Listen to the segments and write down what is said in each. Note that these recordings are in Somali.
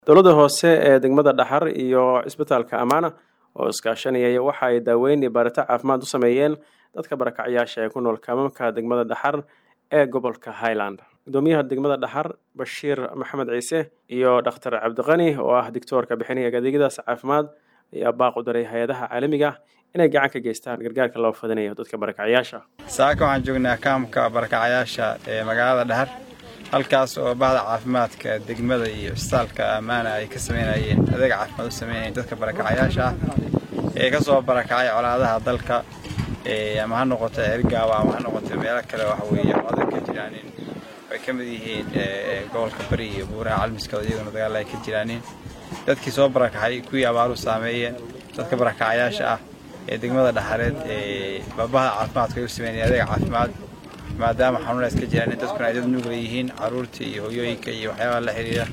dowladda hoose ee degmada dhaxar iyo cisbitaalka amaana oo iskaashanayay waxa ay daaweyn iyo baarita caafimaad u sameeyeen dadka barakacyaasha ee ku nool kaamamka degmada dhaxar ee gobolka highland gudoomiyaha degmada dhaxar bashiir maxamed ciise iyo dhakhtar cabdiqani oo ah dictoorka bixinaya adeegyadaas caafimaad ayaa baaq u daray hay-adaha caalamiga inay gacan ka geystaan gargaarka loo fadinayo dadka barakacyaasha saaka waxaan joognaa kaamka barakacyaasha ee magaalada dhahar halkaas oo bahda caafimaadka degmada iyo cisbitaalka ammaana ay ka sameynayeen adeeg caafimaad u sameynayeen dadka barakacyaasha ah ee ka soo barakacay colaadaha dalka ama ha noqoto ergaawa ama ha noqoto meelo kale waxa weeye colaada ka jiraanin ay ka mid yihiin gobolka bari iyo buuraha calmiskooda iyaguna dagaal ay ka jiraanin dadkii soo barakacay kuwii abaaru saameeyeen dadka barakacyaasha ah ee degmada dhaxareed ee bahda caafimaadka ay u sameynayeen adeeg caafimaad maadaama xanuun iska jiraan dadkuna ay dad nugla yihiin caruurta iyo hoyooyinka iyo waxyaabaha la xiriira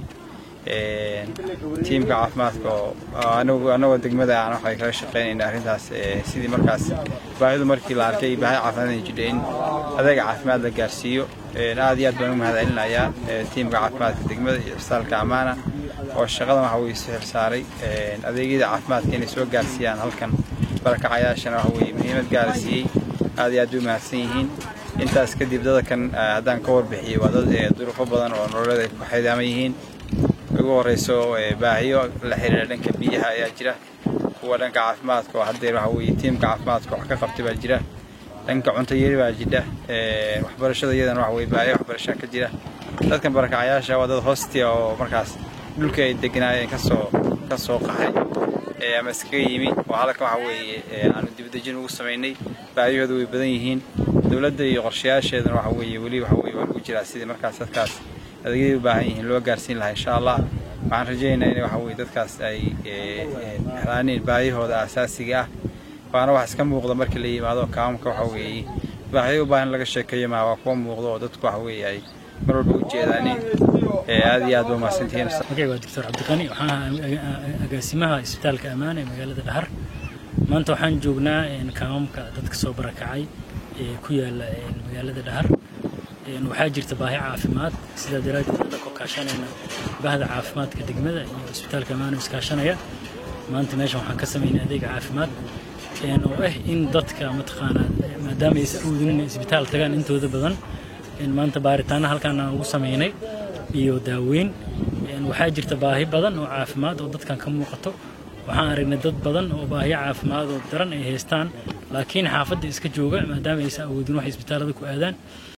tiimka caafimaadka oo anagoo degmada aan waxay kala shaqeynayna arrintaas sidii markaas baahidu markii la arkay baahi caafimaad ay jidha in adeega caafimaad la gaarsiiyo aad iyo aad baan u mahadcelinayaa tiimka caafimaadka degmada iyo cisbitaalka ammaana oo shaqadan waxa weye si xilsaaray adeegyada caafimaadka inay soo gaarsiiyaan halkan barakacayaashana waxa weye muhiimad gaara siiyey aad iyo aad bay u mahadsan yihiin intaas kadib dadakan haddaan ka warbixiyey waa dad duruufo badan oo nololeed ay ku xidaaman yihiin ugu horeyso baahiyo la xiriira dhanka biyaha ayaa jira kuwa dhanka caafimaadka oo haddeer waxa weye tiimka caafimaadka wax ka qabtay baa jira dhanka cunto yari baa jidha waxbarashada iyadana waxa weye baahiyo waxbarasha ka jira dadkan barakacayaasha waa dad hostia oo markaas dhulkii ay deganaayeen kasoo ka soo qaxay ama iskaga yimi oo halkan waxa weeye aanu dibadejin ugu samaynay baahiyahooda way badan yihiin dowladda iyo qorshayaasheedana waxa weeye weli waxa weye waa lagu jiraa sidii markaas dadkaas adeegyadii u baahan yihiin loo gaarsiin lahaa insha allah waxaan rajaynaynaa in waxa weye dadkaas ay helaaniin baahiyahooda asaasiga ah waana wax iska muuqda markii la yimaado kaamamka waxa weeye baahiyo u baahan laga sheekeeyo maa waa kuwa muuqda oo dadku waxa weeye ay mar walba u jeedaanin aad iyo aad ba umahadsantihiin magacay waa doctor cabdiqani waxaan ahaa agaasimaha isbitaalka ammaana ee magaalada dhahar maanta waxaan joognaa kaamamka dadka soo barakacay ee ku yaala magaalada dhahar waxaa jirta baahi caafimaad sidaa daraaddeed hadda ku kaashanayna bahda caafimaadka degmada iyo isbitaalka ammaana iskaashanaya maanta meeshan waxaan ka samaynay adeeg caafimaad oo ah in dadka mataqaanaa maadaama aysan awoodin isbitaal tagaan intooda badan maanta baaritaana halkaan aan ugu samaynay iyo daaweyn waxaa jirta baahi badan oo caafimaad oo dadkan ka muuqato waxaan aragnay dad badan oo baahiyo caafimaad oo daran ay haystaan laakiin xaafadda iska jooga maadaama aysan awoodin wax isbitaallada ku aadaan